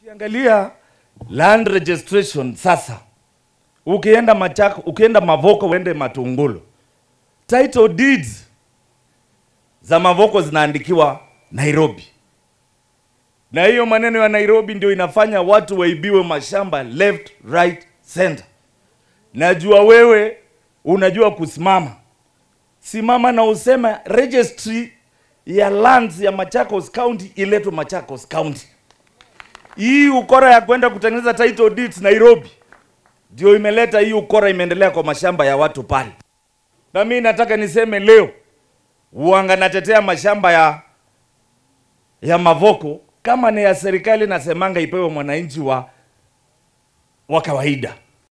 Ukiangalia land registration sasa, ukienda Machako, ukienda Mavoko, uende Matungulu, title deeds za Mavoko zinaandikiwa Nairobi, na hiyo maneno ya Nairobi ndio inafanya watu waibiwe mashamba left, right, center. Najua wewe unajua kusimama, simama na useme registry ya lands ya Machakos County iletwe Machakos County. Hii ukora ya kwenda kutengeneza title deeds Nairobi ndio imeleta hii ukora, imeendelea kwa mashamba ya watu pale. Na mimi nataka niseme leo, uanga natetea mashamba ya ya Mavoko kama ni ya serikali, nasemanga ipewe mwananchi wa wa kawaida.